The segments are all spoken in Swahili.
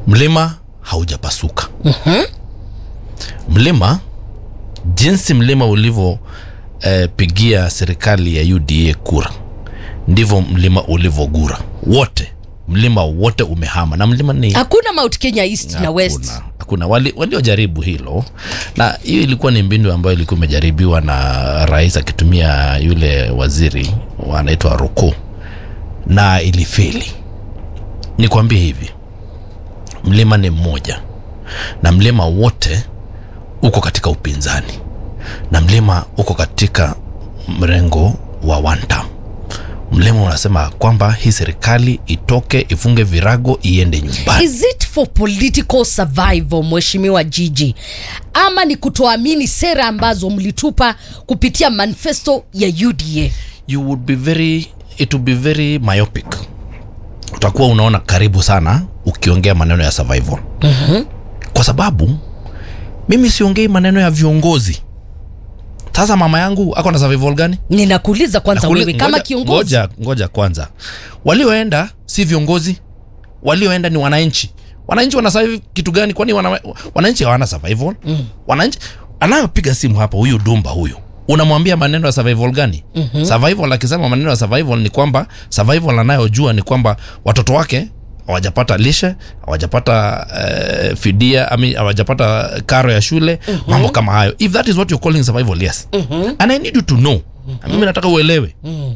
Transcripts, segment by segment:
mlima haujapasuka mlima jinsi mlima ulivyopigia eh, serikali ya uda kura ndivyo mlima ulivyogura wote mlima wote umehama na mlima ni hakuna mount kenya east na west Hakuna, hakuna wali waliojaribu hilo na hiyo ilikuwa ni mbinu ambayo ilikuwa imejaribiwa na rais akitumia yule waziri anaitwa Ruku na ilifeli. Nikwambie hivi, mlima ni mmoja na mlima wote uko katika upinzani na mlima uko katika mrengo wa one term. Mlima unasema kwamba hii serikali itoke, ifunge virago, iende nyumbani. is it for political survival mheshimiwa jiji ama ni kutoamini sera ambazo mlitupa kupitia manifesto ya uda you would be very it would be very myopic utakuwa unaona karibu sana ukiongea maneno ya survival mm-hmm. kwa sababu mimi siongei maneno ya viongozi sasa mama yangu ako na survival gani ninakuuliza kwanza Nakuli- wewe kama ngoja- kiongozi ngoja, ngoja kwanza walioenda si viongozi walioenda ni wananchi wananchi wana survive kitu gani kwani wana, wananchi hawana survival mm. wananchi anayopiga simu hapa huyu dumba huyu unamwambia maneno ya survival gani mm-hmm. survival akisema maneno ya survival ni kwamba survival anayojua ni kwamba watoto wake hawajapata lishe hawajapata uh, fidia ami hawajapata karo ya shule mm-hmm. mambo kama hayo if that is what you're calling survival yes mm-hmm. and i need you to know mm-hmm. mimi nataka uelewe mm-hmm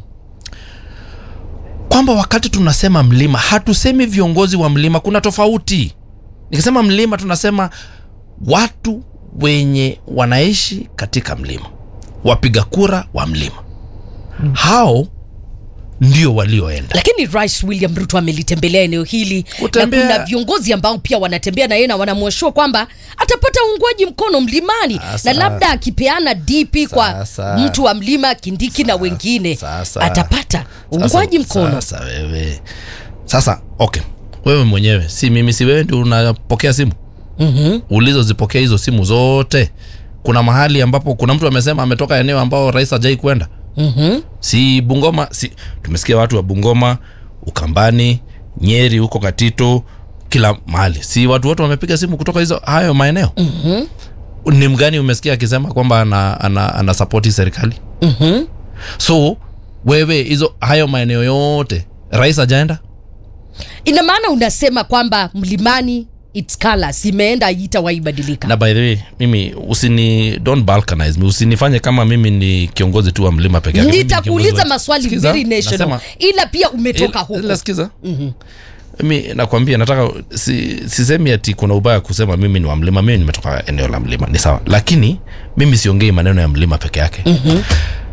kwamba wakati tunasema mlima hatusemi viongozi wa mlima kuna tofauti nikisema mlima tunasema watu wenye wanaishi katika mlima wapiga kura wa mlima hao ndio walioenda lakini rais william ruto amelitembelea eneo hili Kutembea- na kuna viongozi ambao pia wanatembea na yeye na wanamwashua kwamba atapata uungwaji mkono mlimani Sasa- na labda akipeana dp kwa Sasa- mtu wa mlima kindiki na wengine sasa- atapata uungwaji mkono sasa wewe sasa okay wewe mwenyewe si mimi si wewe ndio unapokea simu mm-hmm. ulizozipokea hizo simu zote kuna mahali ambapo kuna mtu amesema ametoka eneo ambao rais hajai kwenda mm-hmm. si bungoma si tumesikia watu wa bungoma ukambani nyeri huko katito kila mahali si watu wote wamepiga simu kutoka hizo hayo maeneo mm-hmm. ni mgani umesikia akisema kwamba ana, ana, ana sapoti serikali Mm-hmm. so wewe hizo hayo maeneo yote rais ajaenda ina maana unasema kwamba mlimani its colors imeenda itawaibadilika na by the way mimi usini don't balkanize me usinifanye kama mimi ni kiongozi tu wa mlima peke yake Mimi ni kiongozi nitakuuliza wa- maswali Sikiza, very national nasema- ila pia umetoka Ila- huko ila sikiza mi nakwambia nataka si, sisemi ati kuna ubaya kusema mimi ni wa mlima mimi nimetoka eneo la mlima ni sawa lakini mimi siongei maneno ya mlima peke yake mm-hmm.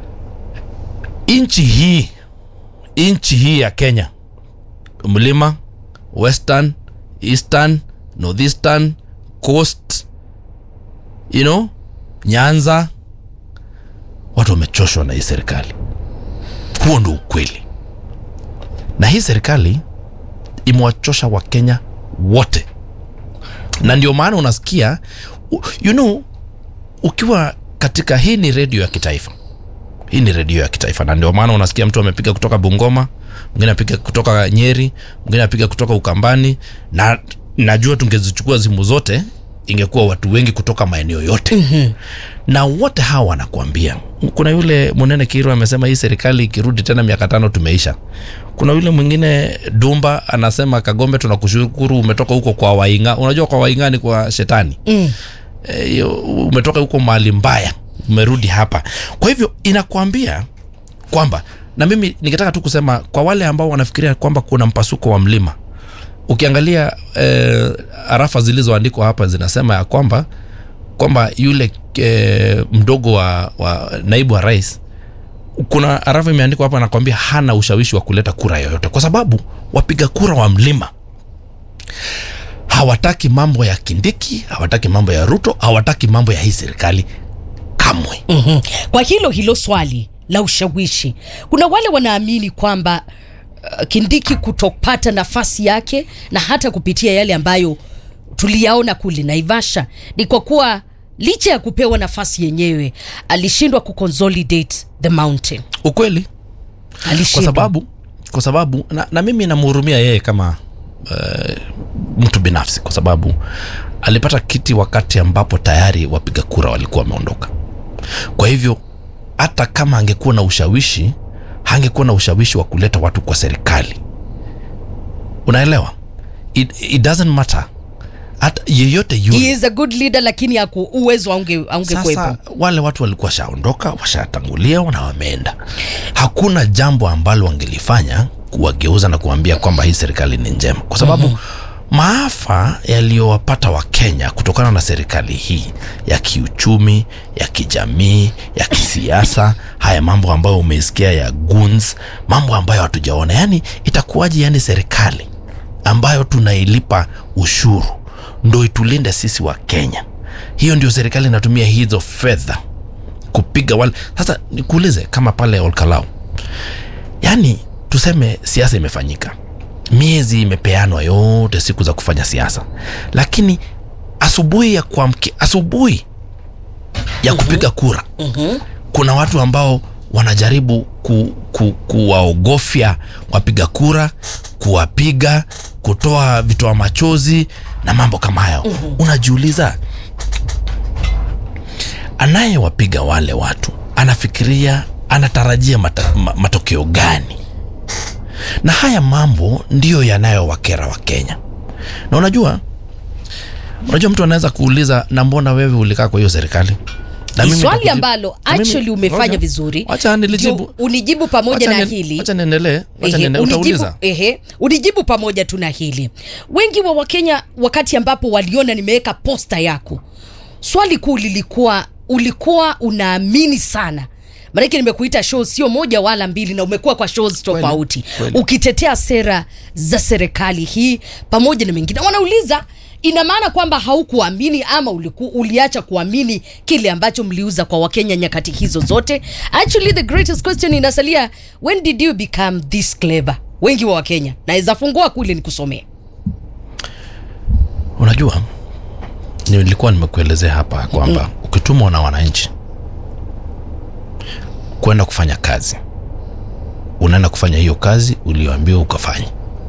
nchi hii nchi hii ya kenya mlima western eastern northeastern coast you know nyanza watu wamechoshwa na hii serikali huo ndo ukweli na hii serikali imewachosha wakenya wote na ndio maana unasikia u- you know ukiwa katika hii ni redio ya kitaifa hii ni redio ya kitaifa na ndio maana unasikia mtu amepiga kutoka bungoma mwingine apiga kutoka nyeri mwingine apiga kutoka ukambani na najua tungezichukua simu zote ingekuwa watu wengi kutoka maeneo yote mm-hmm. na wote hawa wanakuambia kuna yule munene kiru amesema hii serikali ikirudi tena miaka tano tumeisha kuna yule mwingine dumba anasema kagombe tunakushukuru umetoka huko kwa wainga unajua kwa wainga ni kwa shetani mm. e, umetoka huko mahali mbaya umerudi hapa kwa hivyo inakwambia kwamba na mimi ningetaka tu kusema kwa wale ambao wanafikiria kwamba kuna mpasuko wa mlima ukiangalia eh, arafa zilizoandikwa hapa zinasema ya kwamba kwamba yule eh, mdogo wa, wa naibu wa rais kuna arafa imeandikwa hapa nakwambia hana ushawishi wa kuleta kura yoyote kwa sababu wapiga kura wa mlima hawataki mambo ya kindiki hawataki mambo ya ruto hawataki mambo ya hii serikali kamwe mm-hmm. kwa hilo hilo swali la ushawishi kuna wale wanaamini kwamba uh, kindiki kutopata nafasi yake na hata kupitia yale ambayo tuliyaona kule naivasha ni kwa kuwa licha ya kupewa nafasi yenyewe alishindwa kuconsolidate the mountain ukweli kwa alishindwa sababu kwa sababu na, na mimi namhurumia yeye kama uh, mtu binafsi kwa sababu alipata kiti wakati ambapo tayari wapiga kura walikuwa wameondoka kwa hivyo hata kama angekuwa na ushawishi hangekuwa na ushawishi wa kuleta watu kwa serikali unaelewa it, it doesn't matter hata yeyote yule he is a good leader lakini aku uwezo aunge aungekuwepo sasa wale watu walikuwa washaondoka washatangulia na wameenda hakuna jambo ambalo wangelifanya kuwageuza na kuambia kwamba hii serikali ni njema kwa sababu mm-hmm. maafa yaliyowapata wakenya kutokana na serikali hii ya kiuchumi ya kijamii ya kisiasa haya mambo ambayo umeisikia ya guns mambo ambayo hatujaona yani itakuwaje yani serikali ambayo tunailipa ushuru ndo itulinde sisi wa kenya hiyo ndio serikali inatumia hizo fedha kupiga wale sasa nikuulize kama pale olkalau yaani tuseme siasa imefanyika miezi imepeanwa yote siku za kufanya siasa lakini asubuhi ya kuamki asubuhi ya kupiga kura kuna watu ambao wanajaribu ku, ku, kuwaogofya wapiga kura kuwapiga kutoa vitoa machozi na mambo kama hayo unajiuliza anayewapiga wale watu anafikiria anatarajia mata, ma, matokeo gani na haya mambo ndiyo yanayowakera wa kenya na unajua unajua mtu anaweza kuuliza na mbona wewe ulikaa kwa hiyo serikali Na Ni mimi swali nitakujibu- ambalo na mimi- actually umefanya ngoja. vizuri Wacha nilijibu. Ndio unijibu pamoja Wacha na ni- hili wacha niendelee wacha Ehe, niendelee unijibu, utauliza ehe, unijibu pamoja tu na hili wengi wa wakenya wakati ambapo waliona nimeweka posta yako swali kuu lilikuwa ulikuwa unaamini sana maanake nimekuita show sio moja wala mbili na umekuwa kwa shows tofauti kweli. ukitetea sera za serikali hii pamoja na mengine wanauliza ina maana kwamba haukuamini ama uliku, uliacha kuamini kile ambacho mliuza kwa wakenya nyakati hizo zote actually the greatest question inasalia when did you become this clever wengi wa wakenya naweza fungua kule nikusomea unajua nilikuwa nimekuelezea hapa kwamba ukitumwa na wananchi kwenda kufanya kazi unaenda kufanya hiyo kazi ulioambiwa ukafanya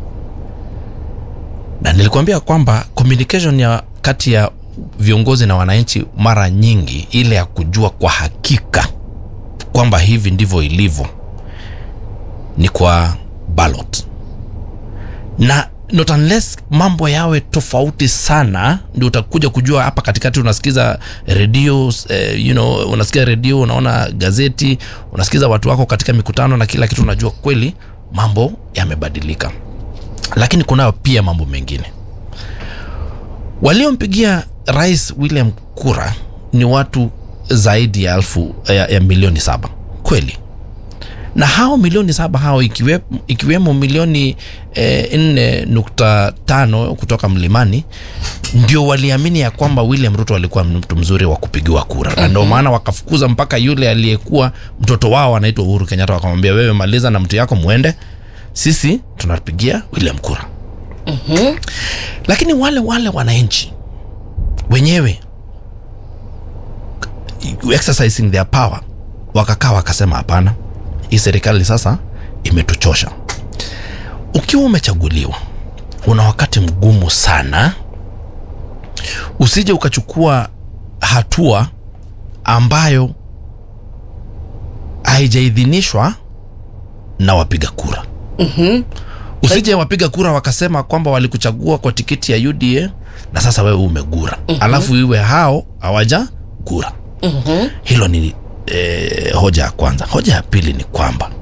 na nilikuambia kwamba communication ya kati ya viongozi na wananchi mara nyingi ile ya kujua kwa hakika kwamba hivi ndivyo ilivyo ni kwa ballot na not unless mambo yawe tofauti sana ndio utakuja kujua hapa katikati unasikiza redio eh, you know, unasikiza redio unaona gazeti unasikiza watu wako katika mikutano na kila kitu unajua kweli mambo yamebadilika lakini kunayo pia mambo mengine waliompigia rais william kura ni watu zaidi ya elfu ya, ya milioni saba kweli na hao milioni saba hao ikiwe, ikiwemo milioni eh, nne nukta tano kutoka mlimani ndio waliamini ya kwamba william ruto alikuwa mtu mzuri wa kupigiwa kura na ndio maana wakafukuza mpaka yule aliyekuwa mtoto wao anaitwa uhuru kenyatta wakamwambia wewe maliza na mtu yako mwende sisi tunapigia william kura lakini wale wale wananchi wenyewe exercising their power wakakaa wakasema hapana hii serikali sasa imetuchosha ukiwa umechaguliwa una wakati mgumu sana usije ukachukua hatua ambayo haijaidhinishwa na wapiga kura mm-hmm. usije wapiga kura wakasema kwamba walikuchagua kwa tikiti ya uda na sasa wewe umegura mm-hmm. alafu iwe hao hawaja gura mm-hmm. hilo ni eh, hoja ya kwanza hoja ya pili ni kwamba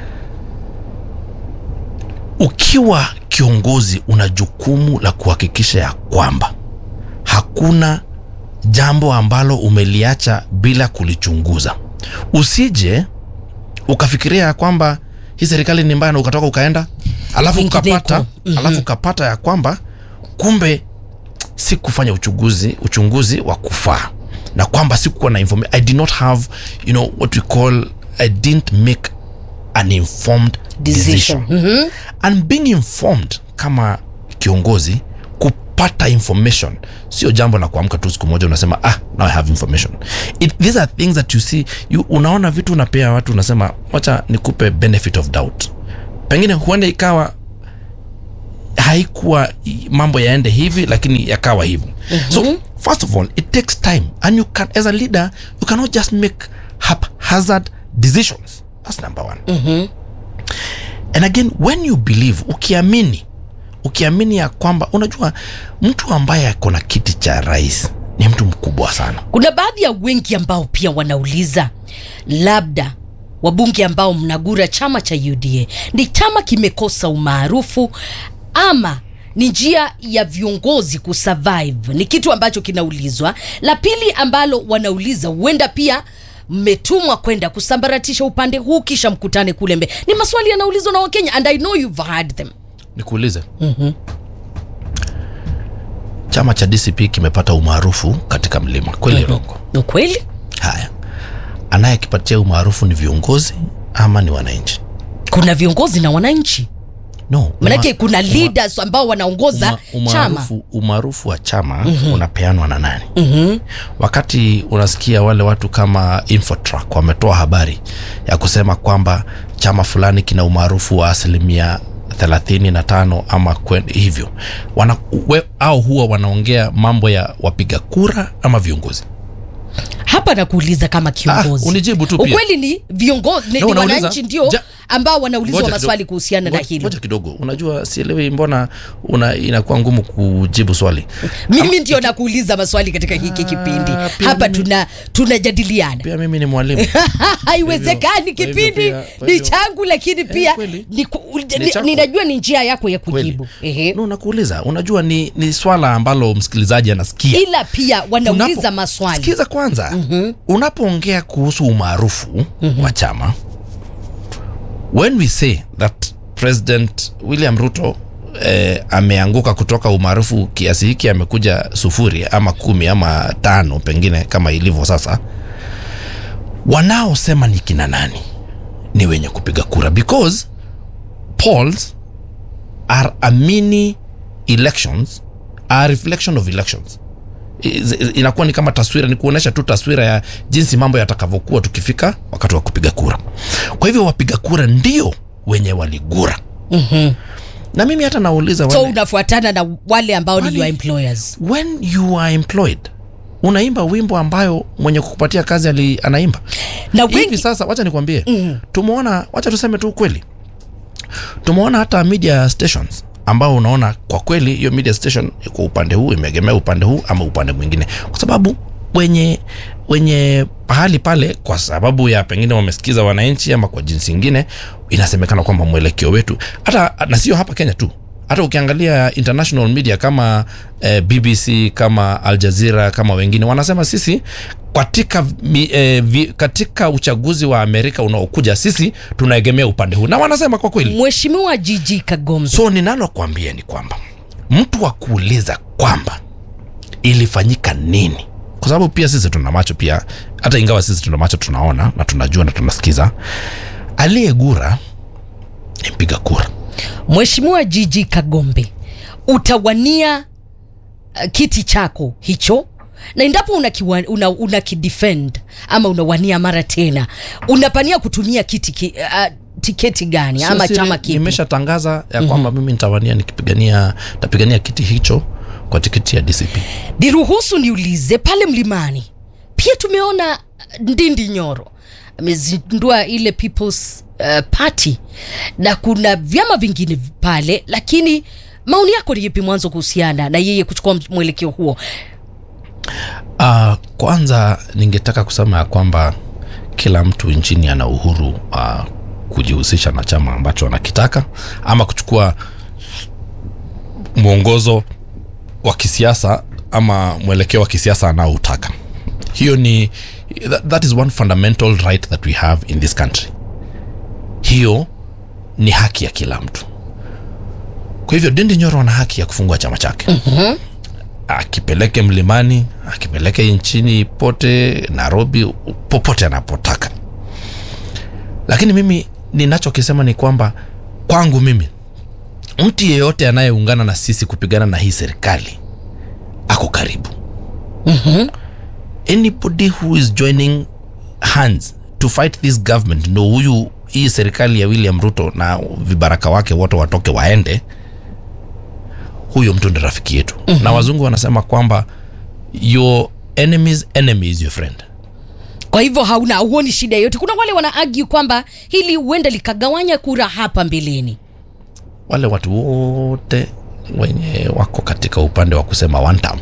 ukiwa kiongozi una jukumu la kuhakikisha ya kwamba hakuna jambo ambalo umeliacha bila kulichunguza usije ukafikiria ya kwamba hii serikali ni mbaya na ukatoka ukaenda alafu Vingineko. ukapata Mhm. alafu ukapata ya kwamba kumbe si kufanya uchunguzi uchunguzi wa kufaa na kwamba sikuwa na informa- i did not have you know what we call i didn't make an informed decision, decision Mhm. and being informed kama kiongozi kupata information sio jambo la kuamka tu siku moja unasema ah now i have information It, these are things that you see you, unaona vitu unapea watu unasema wacha nikupe benefit of doubt pengine huenda ikawa haikuwa i- mambo yaende hivi lakini yakawa hivyo so first of all it takes time and you can as a leader you cannot just make haphazard decisions that's number one and again when you believe ukiamini ukiamini ya kwamba unajua mtu ambaye ako na kiti cha rais ni mtu mkubwa sana kuna baadhi ya wengi ambao pia wanauliza labda wabunge ambao mnagura chama cha uda ni chama kimekosa umaarufu ama ni njia ya viongozi kusurvive ni kitu ambacho kinaulizwa la pili ambalo wanauliza huenda pia mmetumwa kwenda kusambaratisha upande huu kisha mkutane kule mbe ni maswali yanaulizwa na wakenya and i know you've heard them nikuulize chama cha dcp kimepata umaarufu katika mlima kweli rongo ni kweli haya anayekipatia umaarufu ni viongozi ama ni wananchi kuna viongozi na wananchi no manake uma- kuna leaders ambao wanaongoza uma- chama umaarufu umaarufu wa chama unapeanwa na nani wakati unasikia wale watu kama Infotrack wametoa habari ya kusema kwamba chama fulani kina umaarufu wa asilimia 35 ama kwen, hivyo wana, we, au huwa wanaongea mambo ya wapiga kura ama viongozi hapa nakuuliza kama kiongozi Ah, unijibu tu pia. ukweli ni viongozi ni, No, ni unauliza, wananchi ndio ja- ambao wanaulizwa Ngoja maswali kidogo. kuhusiana na Ngoja- hilo ngoja kidogo unajua sielewi mbona una, inakuwa ngumu kujibu swali mimi ndio nakuuliza maswali katika hiki kipindi Ah, pia hapa mimi- tuna tunajadiliana pia mimi ni mwalimu haiwezekani kwa hivyo kipindi pia- kwa ni hivyo- changu lakini pia kweli. ni ku- Ni ni- chako. ninajua ni njia yako ya kweli kujibu Ehe. no, nakuuliza unajua ni, ni swala ambalo msikilizaji anasikia ila pia wanauliza Unapo- maswali sikiza kwanza mm-hmm. unapoongea kuhusu umaarufu mm-hmm. wa chama when we say that president william ruto eh, ameanguka kutoka umaarufu kiasi hiki amekuja sufuri ama kumi ama tano pengine kama ilivyo sasa wanaosema ni kina nani ni wenye kupiga kura because polls are a mini elections are a reflection of elections Is- inakuwa ni kama taswira ni kuonyesha tu taswira ya jinsi mambo yatakavyokuwa tukifika wakati wa kupiga kura kwa hivyo wapiga kura ndio wenye waligura mm-hmm. na mimi hata nauliza so wale, unafuatana na wale ambao ni Wale- your employers when you are employed unaimba wimbo ambayo mwenye kukupatia kazi ali, anaimba na hivi wengi sasa wacha nikwambie mm. tumeona wacha tuseme tu ukweli tumeona hata media stations ambao unaona kwa kweli hiyo media station kwa upande huu imeegemea upande huu ama upande mwingine kwa sababu wenye wenye pahali pale kwa sababu ya pengine wamesikiza wananchi ama kwa jinsi ingine inasemekana kwamba mwelekeo wetu hata na sio hapa kenya tu hata ukiangalia international media kama eh, bbc kama al jazeera kama wengine wanasema sisi katika, mi, eh, vi, katika uchaguzi wa amerika unaokuja sisi tunaegemea upande huu na wanasema kwa kweli mheshimiwa jiji kagombe so ninalokuambia ni kwamba mtu wa kuuliza kwamba ilifanyika nini kwa sababu pia sisi tuna macho pia hata ingawa sisi tuna macho tunaona na tunajua na tunasikiza aliyegura ni mpiga kura Mheshimiwa Jiji Kagombe, utawania uh, kiti chako hicho na endapo unakidefend una, una kidefend ama unawania mara tena unapania kutumia kiti ki, uh, tiketi gani Sio ama siri, chama kipi? nimeshatangaza ya kwamba mimi nitawania nikipigania tapigania kiti hicho kwa tiketi ya dcp Niruhusu niulize pale mlimani, pia tumeona Ndindi Nyoro amezindua ile People's uh, Party na kuna vyama vingine pale, lakini maoni yako ni yapi mwanzo kuhusiana na yeye kuchukua mwelekeo huo? Uh, kwanza ningetaka kusema ya kwamba kila mtu nchini ana uhuru uh, kujihusisha na chama ambacho anakitaka ama kuchukua mwongozo wa kisiasa ama mwelekeo wa kisiasa anaoutaka hiyo ni that, that is one fundamental right that we have in this country hiyo ni haki ya kila mtu kwa hivyo Ndindi Nyoro ana haki ya kufungua chama chake akipeleke mlimani akipeleke nchini pote nairobi popote anapotaka lakini mimi ninachokisema ni kwamba kwangu mimi mtu yeyote anayeungana na sisi kupigana na hii serikali ako karibu anybody who is joining hands to fight this government ndo huyu hii serikali ya william ruto na vibaraka wake wote watoke waende huyo mtu ndi rafiki yetu mm-hmm. na wazungu wanasema kwamba your enemy's enemy is your friend kwa hivyo hauna huoni shida yoyote kuna wale wana argue kwamba hili huenda likagawanya kura hapa mbeleni wale watu wote wenye wako katika upande wa kusema one term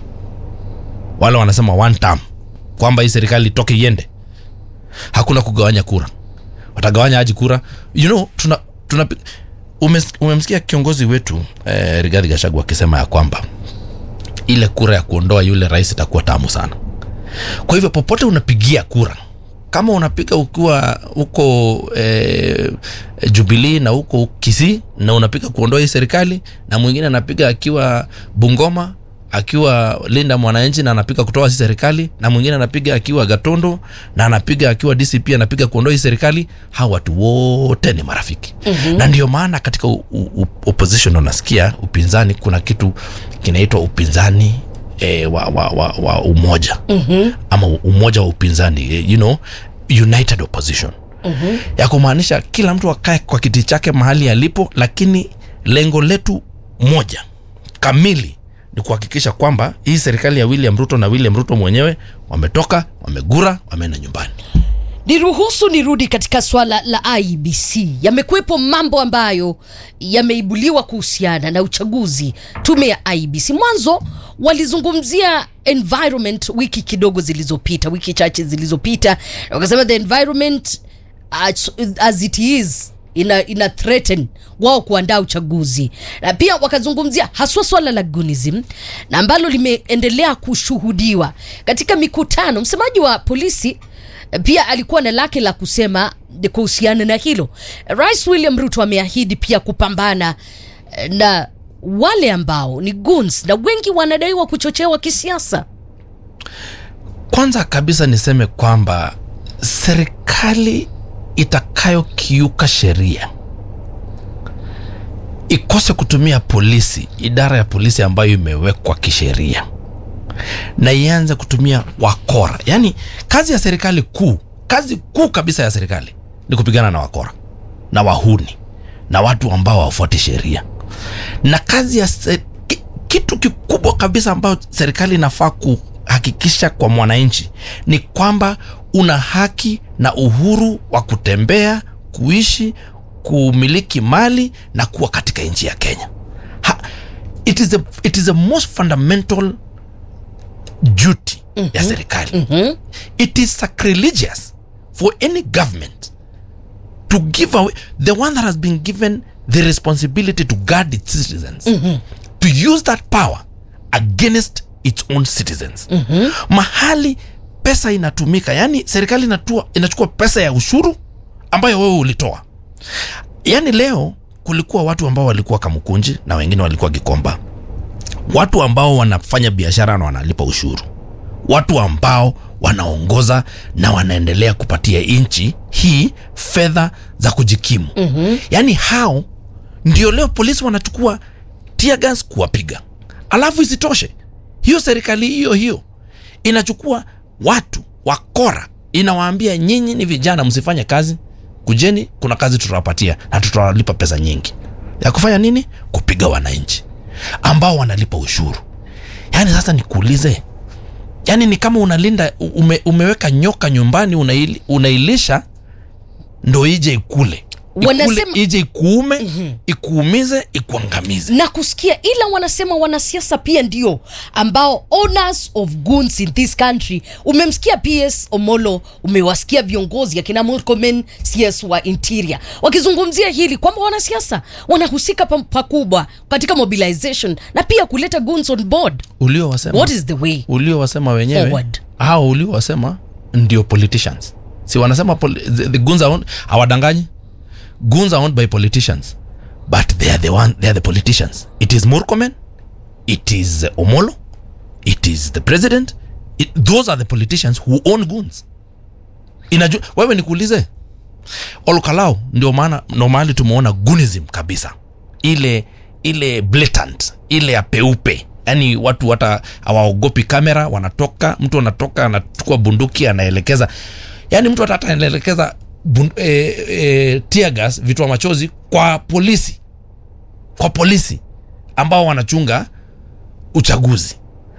wale wanasema one term kwamba hii serikali itoke iende hakuna kugawanya kura watagawanya aji kura you know tuna, tuna umes, umemsikia kiongozi wetu eh, Rigathi Gachagua akisema ya kwamba ile kura ya kuondoa yule rais itakuwa tamu sana kwa hivyo popote unapigia kura kama unapiga ukiwa huko eh, Jubilee na huko Kisii na unapiga kuondoa hii serikali na mwingine anapiga akiwa Bungoma akiwa Linda Mwananchi na anapiga kutoa hii serikali na mwingine anapiga akiwa Gatondo na anapiga akiwa DCP anapiga kuondoa hii serikali, hawa watu wote ni marafiki mm-hmm. na ndio maana katika u, u, opposition unasikia upinzani, kuna kitu kinaitwa upinzani e, wa, wa, wa, wa umoja mm-hmm. ama umoja wa upinzani eh, you know, united opposition mm-hmm. ya kumaanisha kila mtu akae kwa kiti chake mahali alipo, lakini lengo letu moja kamili ni kuhakikisha kwamba hii serikali ya William Ruto na William Ruto mwenyewe wametoka, wamegura, wameenda nyumbani. niruhusu nirudi katika swala la IBC. Yamekuwepo mambo ambayo yameibuliwa kuhusiana na uchaguzi, tume ya IBC. Mwanzo walizungumzia environment wiki kidogo zilizopita, wiki chache zilizopita, wakasema the environment as, as it is ina, ina threaten wao kuandaa uchaguzi na pia wakazungumzia haswa swala la gunism na ambalo limeendelea kushuhudiwa katika mikutano. Msemaji wa polisi pia alikuwa na lake la kusema kuhusiana na hilo. Rais William Ruto ameahidi pia kupambana eh, na wale ambao ni goons na wengi wanadaiwa kuchochewa kisiasa. Kwanza kabisa niseme kwamba serikali itakayokiuka sheria ikose kutumia polisi, idara ya polisi ambayo imewekwa kisheria, na ianze kutumia wakora. Yaani kazi ya serikali kuu, kazi kuu kabisa ya serikali ni kupigana na wakora na wahuni na watu ambao hawafuati sheria, na kazi ya se, ki, kitu kikubwa kabisa ambayo serikali inafaa kuhakikisha kwa mwananchi ni kwamba una haki na uhuru wa kutembea, kuishi, kumiliki mali na kuwa katika nchi ya Kenya. Ha, it is a, it is a most fundamental duty mm-hmm. ya serikali Mhm. it is sacrilegious for any government to give away the one that has been given the responsibility to guard its citizens to use that power against its own citizens mahali pesa inatumika yani serikali inatua, inachukua pesa ya ushuru ambayo wewe ulitoa yani leo kulikuwa watu ambao walikuwa kamukunji na wengine walikuwa gikomba watu ambao wanafanya biashara na wanalipa ushuru watu ambao wanaongoza na wanaendelea kupatia nchi hii fedha za kujikimu mm-hmm. yaani hao ndio leo polisi wanachukua tear gas kuwapiga alafu isitoshe hiyo serikali hiyo hiyo inachukua watu wakora inawaambia nyinyi ni vijana msifanye kazi kujeni kuna kazi tutawapatia na tutawalipa pesa nyingi ya kufanya nini kupiga wananchi ambao wanalipa ushuru yaani sasa nikuulize yaani ni kama unalinda ume, umeweka nyoka nyumbani unaili, unailisha ndo ije ikule ikule Wanasema- ije ikuume mm-hmm. ikuumize ikuangamize na kusikia ila wanasema wanasiasa pia ndio ambao owners of goons in this country umemsikia ps omolo umewasikia viongozi akina murkomen cs wa interior wakizungumzia hili kwamba wanasiasa wanahusika pa- pakubwa katika mobilization na pia kuleta goons on board uliowasema what is the way uliowasema wenyewe Forward. hao uliowasema ndio politicians si wanasema poli- the, the guns are owned, hawadanganyi guns are owned by politicians but they are the one they are the politicians it is murkomen it is uh, omolo it is the president it, those are the politicians who own guns inajua wewe nikuulize olkalau ndio maana ndo mahali tumeona gunism kabisa ile ile blatant ile ya peupe yaani watu hata hawaogopi kamera wanatoka mtu anatoka anachukua bunduki anaelekeza yaani mtu hata hata anaelekeza bun, e, e, tear gas vitu machozi kwa polisi kwa polisi ambao wanachunga uchaguzi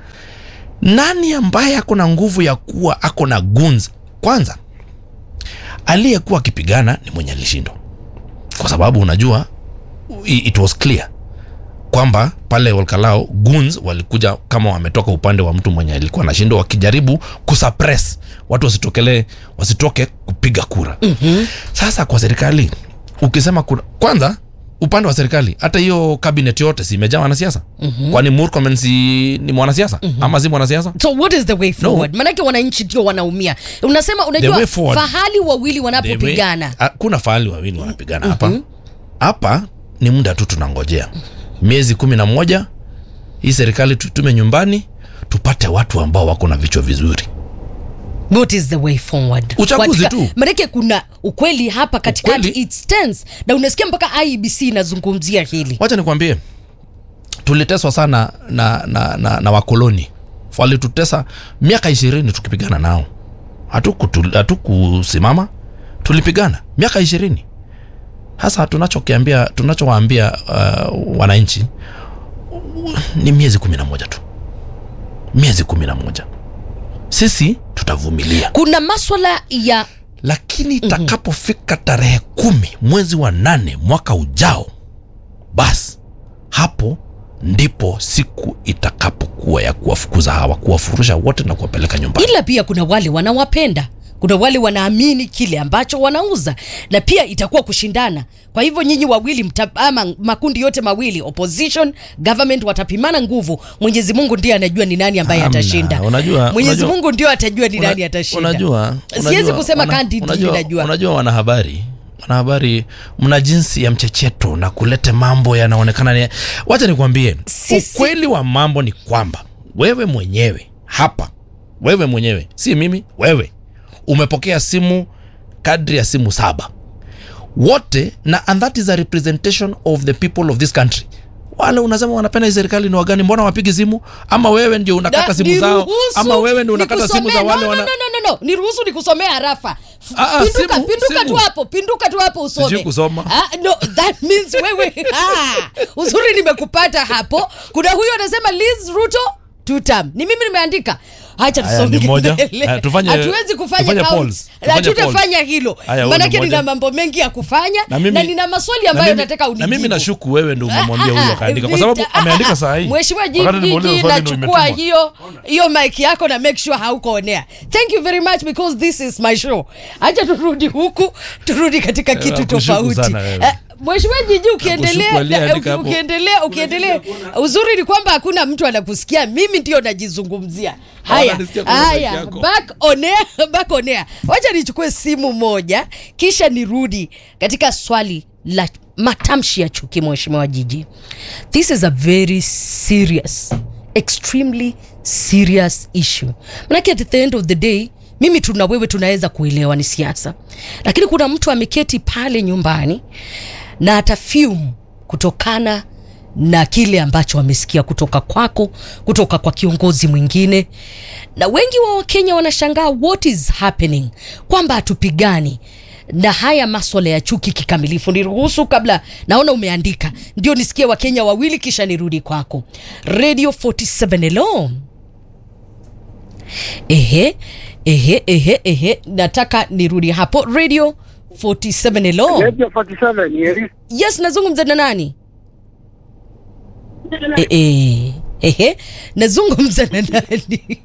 nani ambaye ako na nguvu ya kuwa ako na guns kwanza aliyekuwa akipigana ni mwenye alishindwa kwa sababu unajua i- it was clear kwamba pale Olkalao goons walikuja kama wametoka upande wa mtu mwenye alikuwa anashindwa wakijaribu kusuppress watu wasitokelee wasitoke kupiga kura mm-hmm. sasa kwa serikali ukisema kuna kwanza upande wa serikali hata hiyo cabinet yote si imejaa wanasiasa mm-hmm. kwani Murkomen si ni mwanasiasa mm-hmm. ama si mwanasiasa so what is the way forward manake wananchi ndio wanaumia unasema The unajua way forward- fahali wawili wanapopigana Ah, kuna fahali wawili wanapigana hapa hapa ni muda tu tunangojea miezi kumi na moja hii serikali tutume nyumbani tupate watu ambao wako na vichwa vizuri what is the way forward Uchaguzi Katika- tu. manake kuna ukweli hapa katikati Ukweli. it stands na unasikia mpaka IEBC inazungumzia hili wacha nikwambie tuliteswa sana na, na, na, na wakoloni walitutesa miaka ishirini tukipigana nao hatukutu- hatukusimama tulipigana miaka ishirini hasa tunachokiambia tunachowaambia uh, wananchi ni miezi kumi na moja tu miezi kumi na moja sisi tutavumilia kuna maswala ya lakini itakapofika tarehe kumi mwezi wa nane mwaka ujao basi hapo ndipo siku itakapokuwa ya kuwafukuza hawa kuwafurusha wote na kuwapeleka nyumbani ila pia kuna wale wanawapenda kuna wale wanaamini kile ambacho wanauza na pia itakuwa kushindana kwa hivyo nyinyi wawili mta, ama makundi yote mawili opposition government watapimana nguvu mwenyezi mungu ndiye anajua ni nani ambaye Hamna, atashinda unajua- mwenyezi unajua- mungu ndio atajua ni Una- nani atashinda unajua, siwezi unajua, kusema wana- kandi unajua, najua unajua wanahabari wanahabari mna jinsi ya mchecheto na kulete mambo yanaonekana ni wacha nikwambie Sisi- ukweli wa mambo ni kwamba wewe mwenyewe hapa wewe mwenyewe si mimi wewe umepokea simu kadri ya simu saba wote na and that is a representation of the people of this country wale unasema wanapenda hii serikali ni wagani mbona wapigi simu ama wewe ndio unakata Na- simu zao niruhusu ama wewe ndio unakata simu nikusomee- za wale no, wana no, no, no, no. niruhusu nikusomea harafa Ah, ah, pinduka, simu, pinduka simu. tu hapo pinduka tu hapo usome Sijui kusoma. ah, no, that means wewe ah, uzuri nimekupata hapo kuna huyo anasema Liz Ruto tutam ni mimi nimeandika hacha Haya, tusonge ni moja. mbele. Haya, tufanye- hatuwezi kufanya tufanye count. polls. Na Tufanye tutafanya hilo Haya, huyu manake ni nina moja. mambo mengi ya kufanya na, na mimi, nina maswali na ambayo mimi- nataka na mimi unijibu nashuku wewe ndo umemwambia Ah, huyu ah, akaandika kwa vita- sababu ah, ameandika ah, saa hii Mheshimiwa Wakati nimeuliza Jiji, swali ndo nachukua imetumwa. hiyo hiyo mic yako na make sure hauko on air. Thank you very much because this is my show. Acha turudi huku, turudi katika kitu nakushuku tofauti. sana wewe. Eh, Mheshimiwa Jiji ukiendelea Nakushuku aliyeandika na- hapo. ukiendelea ukiendelea uzuri ni kwamba hakuna mtu anakusikia mimi ndio najizungumzia. Haya. Wananisikia kwa mic Haya, yako. back on air, back on air. Wacha nichukue simu moja kisha nirudi katika swali la matamshi ya chuki mheshimiwa Jiji. This is a very serious, extremely serious issue. Manake at the end of the day mimi tuna wewe tunaweza kuelewa ni siasa, lakini kuna mtu ameketi pale nyumbani na atafume kutokana na kile ambacho wamesikia kutoka kwako, kutoka kwa kiongozi mwingine, na wengi wa Wakenya wanashangaa what is happening, kwamba hatupigani na haya maswala ya chuki kikamilifu. Niruhusu kabla, naona umeandika, ndio nisikie Wakenya wawili, kisha nirudi kwako. Radio 47 hello. Ehe, ehe, ehe, ehe, nataka nirudi hapo. Radio 47 hello. Radio 47 Yeri. Yes, nazungumza na nani? Eh, eh, ehe, nazungumza na nani?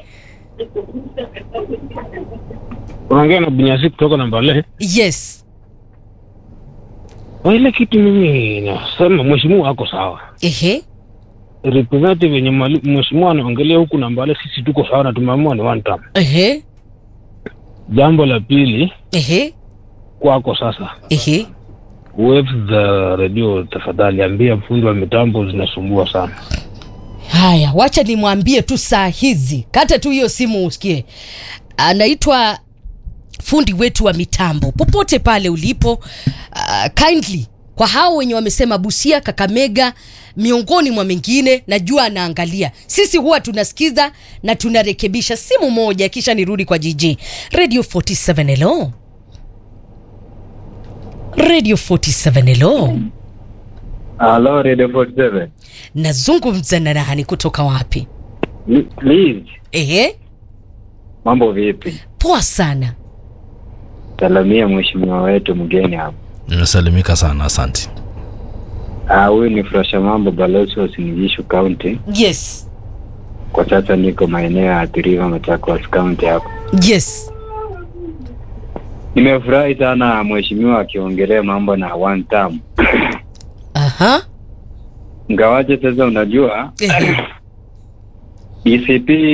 Unaongea na Bunyasi kutoka Nambale. Yes. Kwa ile kitu mimi nasema mheshimiwa ako sawa. Ehe. Representative yenye mali- mheshimiwa anaongelea huku Nambale, sisi tuko sawa na tumeamua ni one term. Ehe. Jambo la pili Ehe. kwako sasa, Ehe. waves za redio tafadhali, ambia fundi wa mitambo zinasumbua sana. Haya, wacha nimwambie tu saa hizi, kata tu hiyo simu usikie. Anaitwa fundi wetu wa mitambo, popote pale ulipo, uh, kindly kwa hao wenye wamesema Busia, Kakamega, miongoni mwa mengine, najua anaangalia. Sisi huwa tunasikiza na tunarekebisha. Simu moja, kisha nirudi kwa jiji. Radio 47 hello. Radio 47 hello. Halo, Radio 47. nazungumza na nani kutoka wapi Li- Liz, ehe mambo vipi? poa sana Salamia mheshimiwa wetu mgeni hapa. nimesalimika sana asante Ah, huyu ni Frasha Mambo, balozi wa Sinigishu County. yes Kwa sasa niko maeneo ya Athi River, Machakos County hapa. yes Nimefurahi sana mheshimiwa akiongelea mambo na one term. aha Ngawaje sasa unajua Ehe. DCP